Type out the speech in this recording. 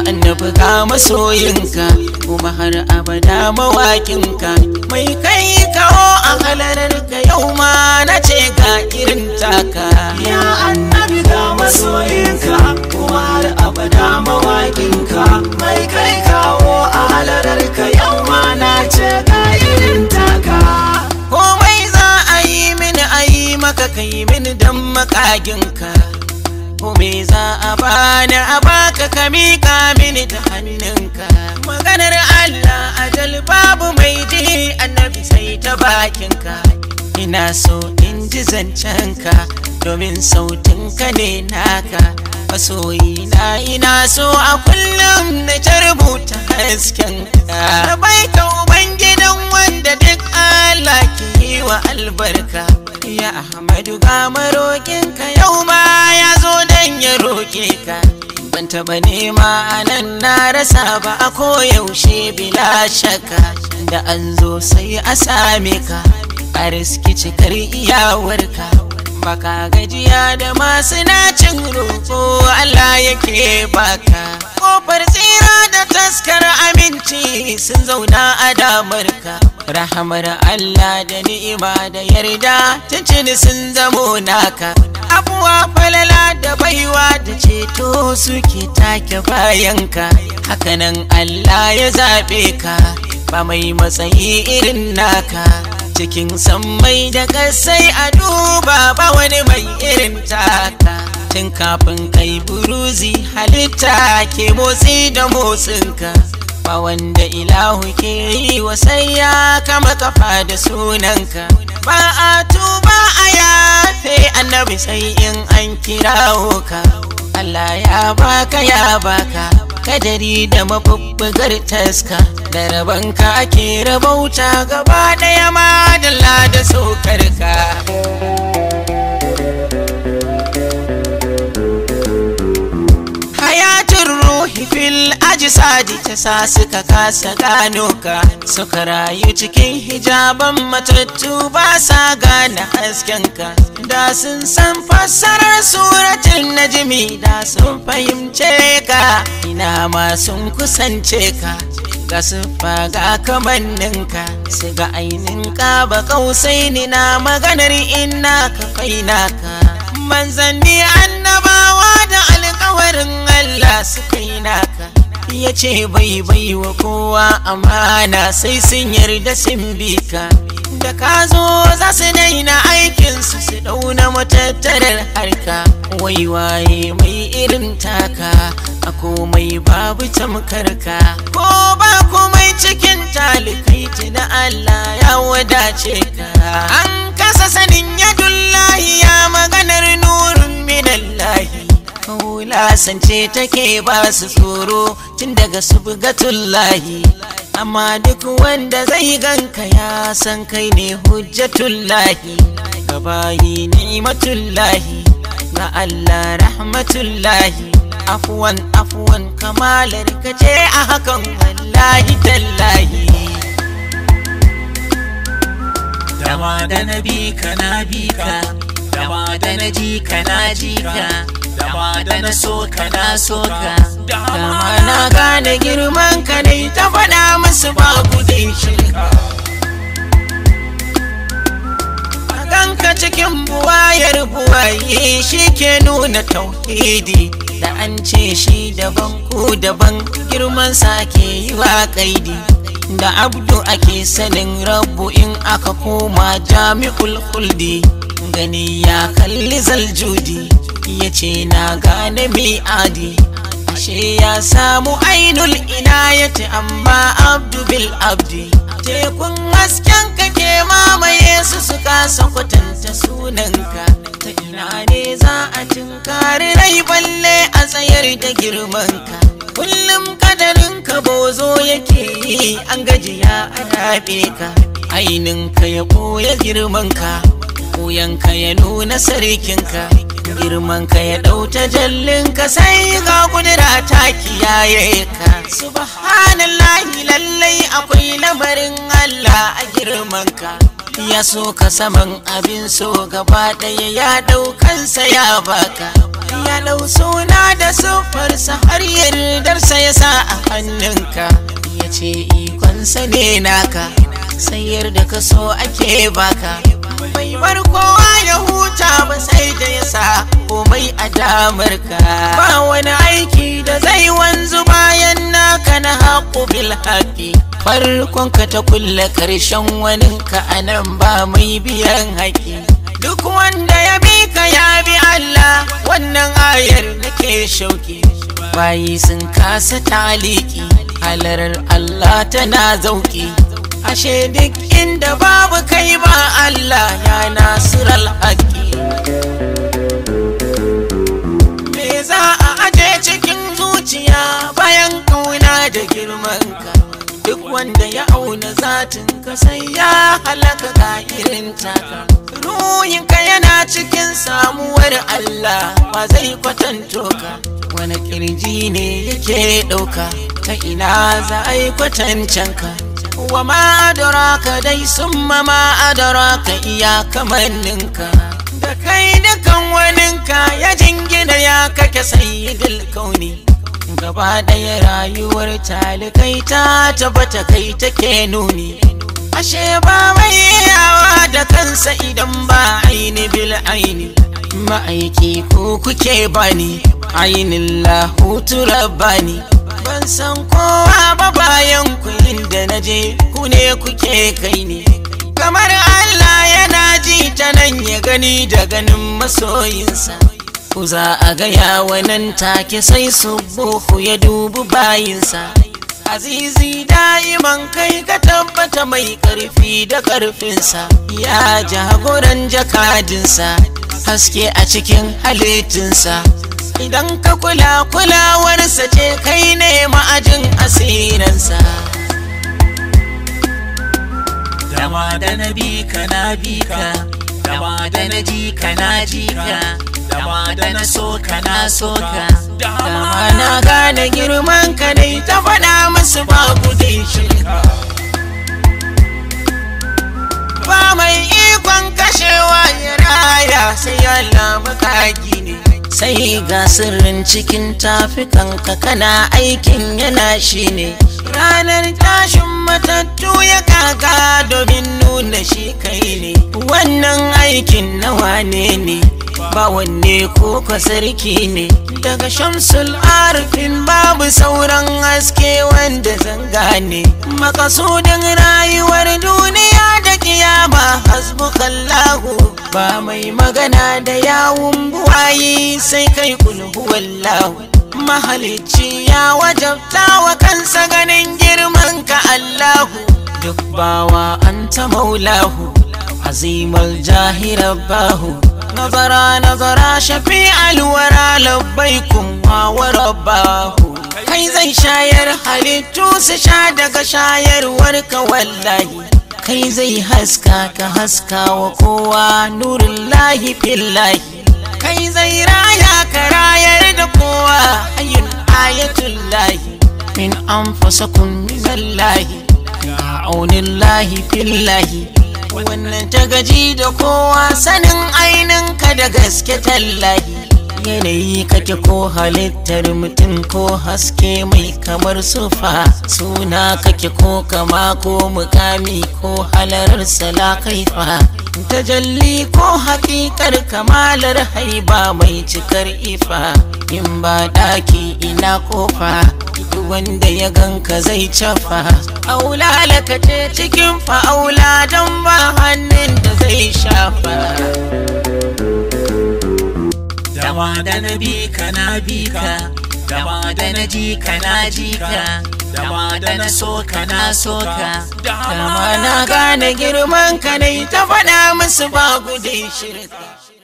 annabi ga masoyinka kuma har abada mawakinka mai kai kawo a halararka yau ma na ce ga irin taka Ya annabi ga masoyinka kuma har abada mawaƙinka mai kai kawo a halararka yau ma na ce ga irin taka. komai za a yi mini a yi maka kai mini don makaginka komai za a bani a baka ka miƙa mini da hannunka maganar Allah ajal babu mai ji annabi sai ta bakinka ina so in ji zancenka domin sautinka ne naka masoyina ina so a kullum na ta rubuta haskenka na baita ubangidan wanda duk Allah ke yi wa albarka ya Ahmadu ga maroƙinka yau ma ya zo dan ya roƙe ka ban taɓa nema a nan na rasa ba a koyaushe bila shaka da an zo sai a same ka a riski cikar iyawarka baka gajiya da masu nacin roƙo Allah yake baka kofar tsira da taskar aminci sun zauna a damarka rahamar Allah da ni'ima da yarda tuntuni sun zamo naka abuwa falala da baiwa da ceto suke take bayanka hakanan Allah ya zaɓe ka ba mai matsayi irin naka cikin sammai da kasai a duba ba wani mai irin taka tun kafin kai buruzi halitta ke motsi da motsinka ba wanda ilahu ke yi wa sai ya kama kafa da sunanka ba a tuba a yafe annabi sai in an kirawo ka Allah ya baka ya baka kadari da mabubbugar taska da rabanka ake rabauta gaba ɗaya madalla da saukarka hayatun ruhi fil ajisadi ta sa suka kasa gano ka suka rayu cikin hijaban matattu ba sa gane haskenka da sun san fassarar suratun najimi da sun fahimce ka ina ma sun kusance ka ga siffa ga kamanninka su ga ainin ka ba kausai ni na maganar inna ka faina ka manzanni annabawa da alkawarin Allah suka yi naka ya ce bai bai wa kowa amana sai sun yarda sun bi ka da ka zo za su daina aikinsu su dauna matattarar harka wai waye mai irin taka a komai babu tamkarka ko ba komai cikin talikai na Allah ya wadace ka an kasa sanin yadullahi ya maganar nurun minallahi lasance take ba su tsoro tun daga subgatullahi amma duk wanda zai ganka ya san kai ne hujjatullahi gabayi ni'matullahi ga Allah rahmatullahi afuwan afuwan kamalar ka ce a hakan wallahi tallahi Dama da na bi ka na bi ka, dama da na ji ka na ji ka, dama da na so ka na so ka. dama na gane girman ka ne ta faɗa musu ba gudun shirka a ganka cikin buwayar buwaye shi ke nuna tauhidi da an ce shi daban ku daban girman sa ke yi wa kaidi da abdu ake sanin rabu in aka koma jami'ul huldi gani ya kalli zaljudi ya ce na gane mi'adi ashe ya samu ainul inayati amma abdu bil abdi tekun hasken ka ke mamaye su su kasa kwatanta sunanka ta ina ne za a tinkari rai balle a tsayar da girmanka kullum kadarin ka bozo yake yi an gajiya a rabe ka aininka ya ɓoye girmanka ka ya nuna sarkinka girmanka ya ɗauta jallinka sai ga kudura ta kiyaye ka subhanallahi lallai akwai lamarin Allah a girmanka ya so ka saman abin so gaba ɗaya ya ɗaukansa ya baka ya ɗau suna da siffarsa har yardarsa ya sa a hannunka ya ce ikonsa ne naka sai yarda ka so ake baka bai bar kowa ya huta ba sai da ya sa komai a damarka ba wani aiki da zai wanzu bayan naka na haƙo bil haƙi farkonka ta kulle ƙarshen waninka a nan ba mai biyan haƙi duk wanda ya bi ka ya bi Allah wannan ayar nake shauki bayi sun kasa taliki halarar Allah tana zauki ashe duk inda babu kai ba Allah ya nasiral haƙi me za a aje cikin zuciya bayan kauna da girmanka duk wanda ya auna zatin ka sai ya halaka ga irin taka ruhinka yana cikin samuwar Allah ba zai kwatanto ka wani kirji ne yake ɗauka ta ina za a yi kwatancen ka wa ma adraka dai summa ma adraka iya kamanninka da kai dukan waninka ya jingina ya kake sayyidul kauni gaba ɗaya rayuwar talikai ta tabbata kai take nuni ashe ba mai yawa da kansa idan ba aini bil aini ma'aiki ko kuke bani ainin lahutu rabbani ban san kowa ba bayan ku inda na je ku ne kuke kai ne kamar Allah yana ji ta nan ya gani da ganin masoyinsa ku za a gaya wa nan take sai subuhu ya dubu bayinsa azizi da'iman kai ka tabbata mai karfi da karfinsa ya jagoran jakadinsa haske a cikin halittinsa idan ka kula kulawarsa ce kai ne ma'ajin asiransa dama da na bi ka na bi ka dama da na ji ka na ji ka dama da na so ka na so ka dama na gane girman ka dai ta faɗa musu babu dai shirka ba mai ikon kashewa ya raya sai Allah makagi ne sai ga sirrin cikin tafikanka kana aikin yana shi ne ranar tashin matattu ya kaga domin nuna shi kai ne wannan aikin na wane ne ba wanne ko ka sarki ne daga shamsul arifin babu sauran haske wanda zanga ne makasudin rayuwar duniya da kiyama hasbukallahu ba mai magana da yawun buwayi sai kai kulhu wallahu mahalicci ya wajabta wa kansa ganin girman ka Allahu duk bawa anta maulahu azimal jahirabbahu nazara nazara shafi alwara labbaikum wa rabbahu kai zai shayar halittu su sha daga shayarwar ka wallahi kai zai haska ka haska wa kowa nurin lahi fillahi kai zai raya ka rayar da kowa hayin ayatul lahi min anfusakum minallahi ga aunin lahi fillahi wannan ta gaji da kowa sanin ainin ka da gaske tallahi yanayi kake ko halittar mutum ko haske mai kamar sufa suna kake ko kama ko mukami ko halarar sala kaifa tajalli ko hakikar kamalar haiba mai cikar ifa in ba daki ina kofa duk wanda ya ganka zai cafa aula lakace cikin fa'aula don ba hannun da zai shafa dama da na bi ka na bi ka dama da na ji ka na ji ka dama da na so ka na so ka dama na gane girman ka ne ta faɗa musu ba gudun shirka